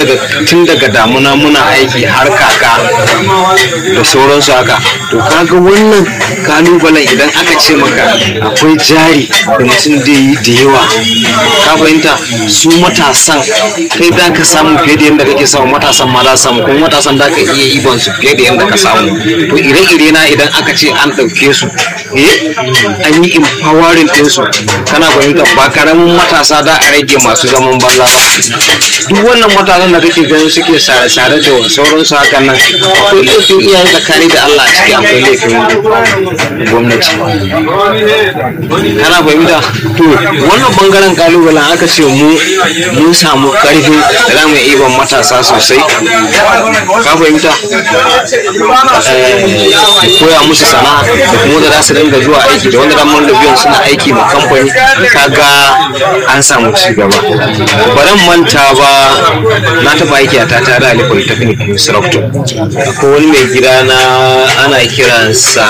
daga tun daga damuna muna aiki har kaka da sauransu haka to kaga wannan kalubalen idan aka ce maka akwai jari da mutum da yi da yawa ka fahimta su matasan kai da ka samu fiye da yadda kake samu matasan ma za su samu kuma matasan da ka iya iban su fiye da yadda ka samu to ire-ire na idan aka ce an ɗauke su eh an yi empowering ɗinsu kana fahimta ba karamin matasa da a rage masu zaman banza ba duk wannan matasan da kake ganin suke sare-sare da sauransu hakan nan akwai laifin iyaye tsakani da Allah a ciki akwai laifin gwamnati kana fahimta to wannan bangaren kalubalen aka ce mu mun samu karfi da za mu iya matasa sosai ka fahimta koya musu sana'a da kuma da za su dinga zuwa aiki da wanda ramar da biyan suna aiki ma kamfani kaga an samu ci gaba baran manta ba na taba aiki a tata da ali polytechnic instructor akwai wani mai gida na ana kiransa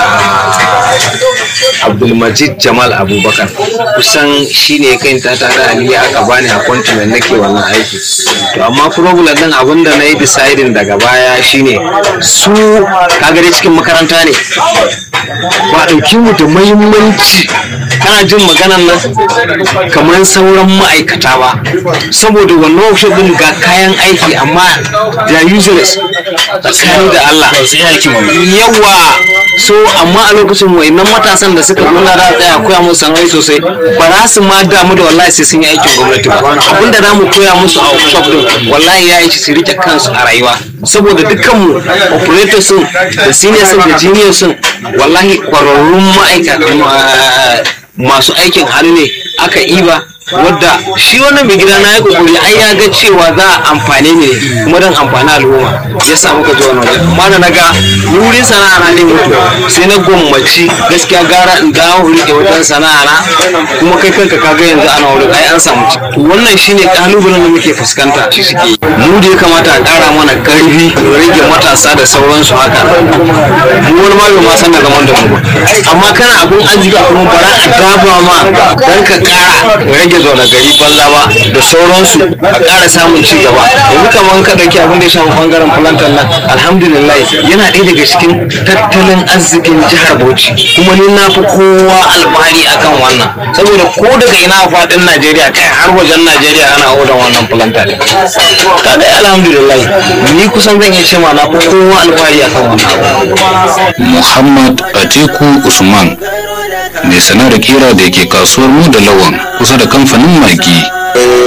abdulmajid jamal abubakar kusan shine ya kai tata da ali aka bani a continent nake wannan aiki to amma problem din abin da na yi deciding daga baya shine su kaga dai cikin makaranta ne ba ɗauki mu da muhimmanci kana jin maganan nan kamar sauran ma'aikata ba saboda wannan workshop din ga kayan aiki amma da useless tsakani da Allah yawa so amma a lokacin wayannan matasan da suka zo na da tsaya koya musu sana'o'i sosai ba za su ma damu da wallahi sai sun yi aikin gwamnati ba abinda za mu koya musu a workshop din wallahi ya yi su rike kansu a rayuwa saboda dukkanmu operator sun da senior sun da junior sun wallahi kwararrun ma'aikata masu aikin hannu ne aka iba wadda shi wannan mai gida na ya kokari ai ya ga cewa za a amfane ne kuma don amfani al'umma ya samu ka zuwa wajen amma da na ga wurin sana'a na ne mutu sai na gwammaci gaskiya gara in dawo rike wajen sana'a na kuma kai kanka kaga yanzu ana wurin ai an samu ci to wannan shine kalubalen da muke fuskanta shi suke yi mu da ya kamata a kara mana karfi rage matasa da sauransu haka mu wani ma bai ma san da zaman da mu amma kana abun arziki kuma bara a daba ma dan ka kara rage zaune gari banza ba da sauransu a ƙara samun ci gaba yanzu kamar ka ɗauki abin da ya shafi ɓangaren plantar nan alhamdulillah yana ɗaya daga cikin tattalin arzikin jihar bauchi kuma ni na fi kowa alfahari akan wannan saboda ko daga ina faɗin najeriya kai har wajen najeriya ana odan wannan plantar kaga alhamdulillah ni kusan zan iya ce ma na fi kowa alfahari akan wannan muhammad atiku usman mai sanar da kera da ke kasuwar mu da lawan kusa da kamfanin magi